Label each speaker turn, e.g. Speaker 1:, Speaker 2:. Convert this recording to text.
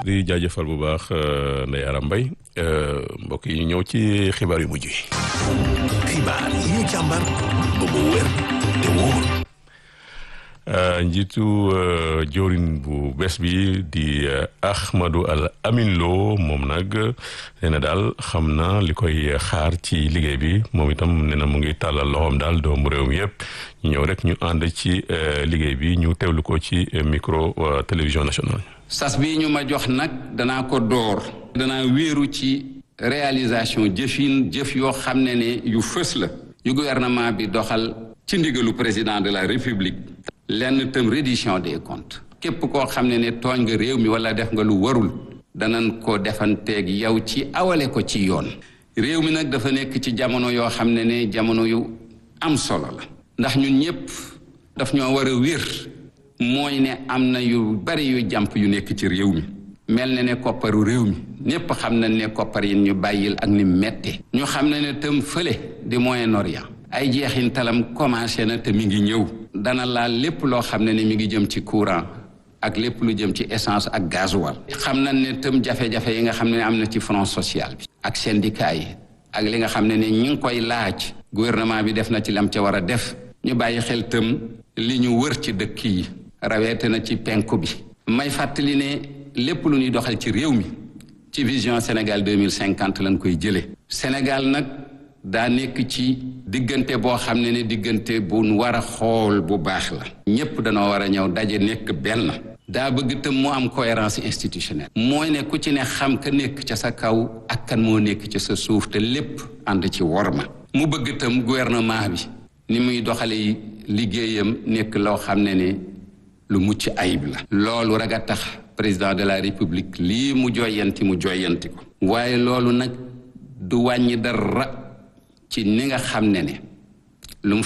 Speaker 1: di jaajëfal bu baax Ndeye Aram Mbaye mbokk yi ñëw ci xibaar yu mujj yi.
Speaker 2: xibaar yi ñu càmbar ba mu wér te wóor.
Speaker 1: njiitu jawriñ bu bees bi di Ahmadou Al Amin Lo moom nag nee na daal xam na li koy xaar ci liggéey bi moom itam nee na mu ngi tàllal loxoom daal doomu réew mi yëpp ñu ñëw rek ñu ànd ci liggéey bi ñu teewlu ko ci micro télévision nationale.
Speaker 3: sas bi ñu ma jox nag danaa ko door. danaa wéeru ci réalisation jëfin jëf yoo xam ne ne yu fës la. yu gouvernement bi doxal ci ndigalu président de la république. lenn tam reddition des comptes képp koo xam ne ne tooñ nga réew mi wala def nga lu warul danañ ko defanteeg yow ci awale ko ci yoon réew mi nag dafa nekk ci jamono yoo xam ne ne jamono yu am solo la ndax ñun ñëpp daf ñoo war a wér mooy ne am na yu bari yu jàmp yu nekk ci réew mi mel na ne kopparu réew mi ñépp xam nañ ne koppar yi ñu bàyyil ak ni mette ñu xam ne ne tam fële di Moyen-Orient ay jeexintalam commencé na te mi ngi ñëw dana laal lépp loo xam ne ne mi ngi jëm ci courant ak lépp lu jëm ci essence ak gasoil xam nañ ne tam jafe-jafe yi nga xam ne am na ci front social bi ak syndicat yi ak li nga xam ne ne ñi ngi koy laaj gouvernement bi def na ci lam ca war a def ñu bàyyi xel tam li ñu wër ci dëkk yi raweete na ci penku bi may fàttali ne lépp lu ñuy doxal ci réew mi ci vision Sénégal 2050 lañ koy jëlee Sénégal nag daa nekk ci diggante boo xam ne ne diggante bu war a xool bu baax la ñépp danoo war a ñëw daje nekk benn daa bëgg tam mu am cohérence institutionnelle mooy ne ku ci ne xam ka nekk ca sa kaw ak kan moo nekk ca sa suuf te lépp ànd ci worma mu bëgg tam gouvernement bi ni muy doxale liggéeyam nekk loo xam ne ne lu mucc ayib la loolu rek a tax président de la république lii mu joyanti mu joyanti ko waaye loolu nag du wàññi dara ci ni nga xam ne ne